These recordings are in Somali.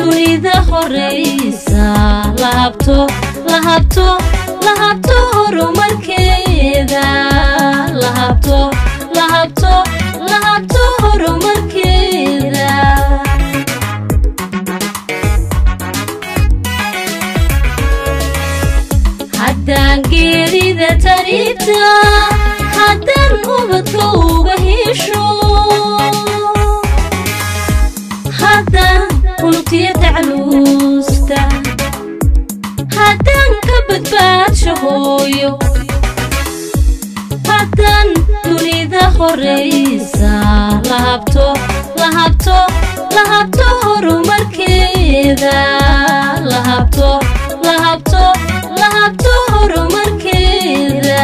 dunida horeysa lahabto lahabto lahabto horumarkeeda lahabto lahabto lahabto horumarkeeda haddaan geerida taribta haddaan ubadka uga hesho haddaan unugtiya tacluusta haddaan ka badbaadsho hooyo haddaan dunida horeysa lahabto lahabto lahabto horumarkeeda lahabto lahabto lahabto horumarkeeda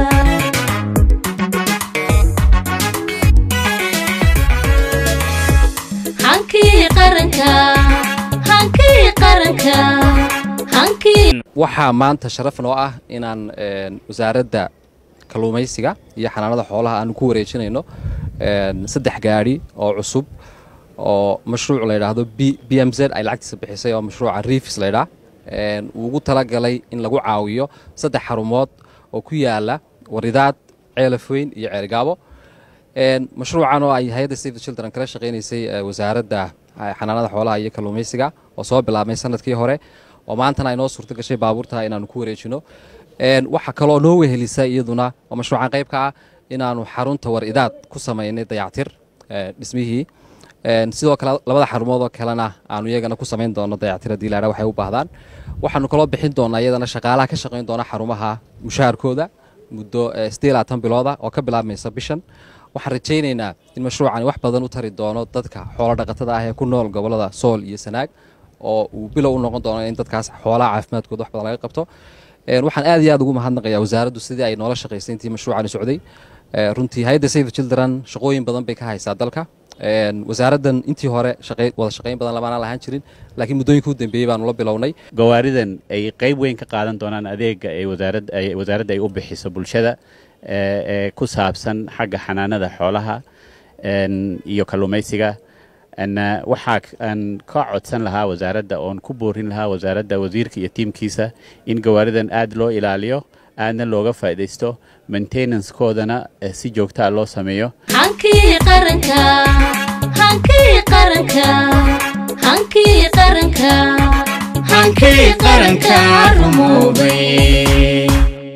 hankii qaranka hankii qaranka hankii waxaa maanta sharaf noo ah inaan wasaaradda kalluumaysiga iyo xanaanada xoolaha aanu ku wareejinayno saddex gaadhi oo cusub oo mashruuc la yidhaahdo b m z ay lacagtiisa bixisay oo mashruuca riifis laydhaa uu ugu talagalay in lagu caawiyo saddex xarumood oo ku yaala waridaad ceelafweyn iyo ceelgaabo mashruucan oo ay hay-adda save the children kala shaqaynaysay wasaaradda xanaanada xoolaha iyo kalluumaysiga oo soo bilaabmay sanadkii hore oo maantana ay noo suurto gashay baabuurta inaanu ku wareejino waxaa kaloo noo wehelisa iyaduna oo mashruucan qayb ka ah inaanu xarunta war-idaad ku samaynay dayactir dhismihii sidoo kale labada xarumood oo kalena aanu iyagana ku samayn doono dayactir haddii laadha waxay u baahdaan waxaanu kaloo bixin doonaa iyadana shaqaalaha ka shaqayn doona xarumaha mushaharkooda muddo siddeed labaatan bilooda oo ka bilaabmaysa bishan waxaan rajaynaynaa in mashruucani wax badan u tari doono dadka xoolo dhaqatada ah ee ku nool gobollada sool iyo sanaag oo uu bilow u noqon doono in dadkaas xoolaha caafimaadkooda wax badan laga qabto waxaan aad iyo aad ugu mahadnaqayaa wasaaraddu sidii ay noola shaqaysay intii mashruucani socday runtii hay-adda save the children shaqooyin badan bay ka haysaa dalka wasaaraddan intii hore wada shaqayn badan lamaanaan lahaan jirin laakiin muddooyinka u dambeeyey baanu la bilownay gawaaridan ay qayb weyn ka qaadan doonaan adeega ee wasaaradda ay u bixiso bulshada ee ku saabsan xagga xanaanada xoolaha iyo kalluumaysiga waxaa aan ka codsan lahaa wasaaradda oon ku boorin lahaa wasaaradda wasiirka iyo tiimkiisa in gawaaridan aad loo ilaaliyo aadna looga faa'iidaysto maintenancekoodana si joogtaa loo sameeyo hankii qaranka hankii qaranka hankii qaranka hankii qaranka rumoobay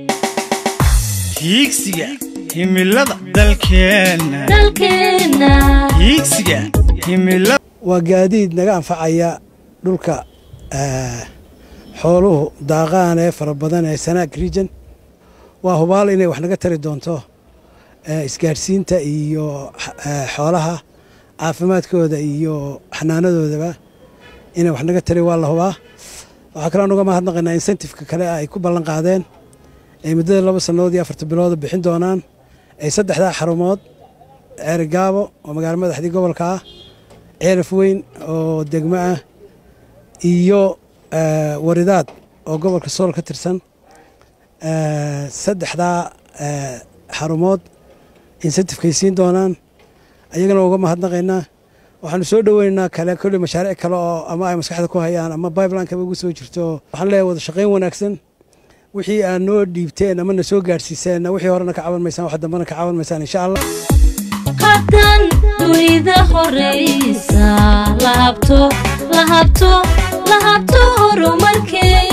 hiigsiga himilada dalkeenna dalkeenna hiigsiga himilada waa gaadiid naga anfacaya dhulka xooluhu daaqaan ee fara badan ee sanaag region waa hubaal inay wax naga tari doonto isgaadhsiinta iyo xoolaha caafimaadkooda iyo xanaanadoodaba inay wax naga tari waa la hubaa waxaa kaloo nuga mahadnaqaynaa insentifeka kale ay ku ballan qaadeen ay muddada laba sannadood iyo afarta bilooda bixin doonaan ay saddexdaa xarumood ceerigaabo oo magaalo madaxdii gobolka ah ceelaf weyn oo degmo ah iyo waridaad oo gobolka sool ka tirsan saddexdaa xarumood insentifkay siin doonaan ayagana uga mahadnaqaynaa waxaanu soo dhoweynaynaa kale kolley mashaariic kale oo ama ay maskaxda ku hayaan ama bibelinekaba ugu soo jirto waxaan leeyahay wada shaqayn wanaagsan wixii aad noo dhiibteen ama na soo gaadhsiiseen wixii horena ka caban maysaan wax dambena ka caban maysaan insha allah haddaan dunida horeysa lahabto lahabto lahabto horumarkeeda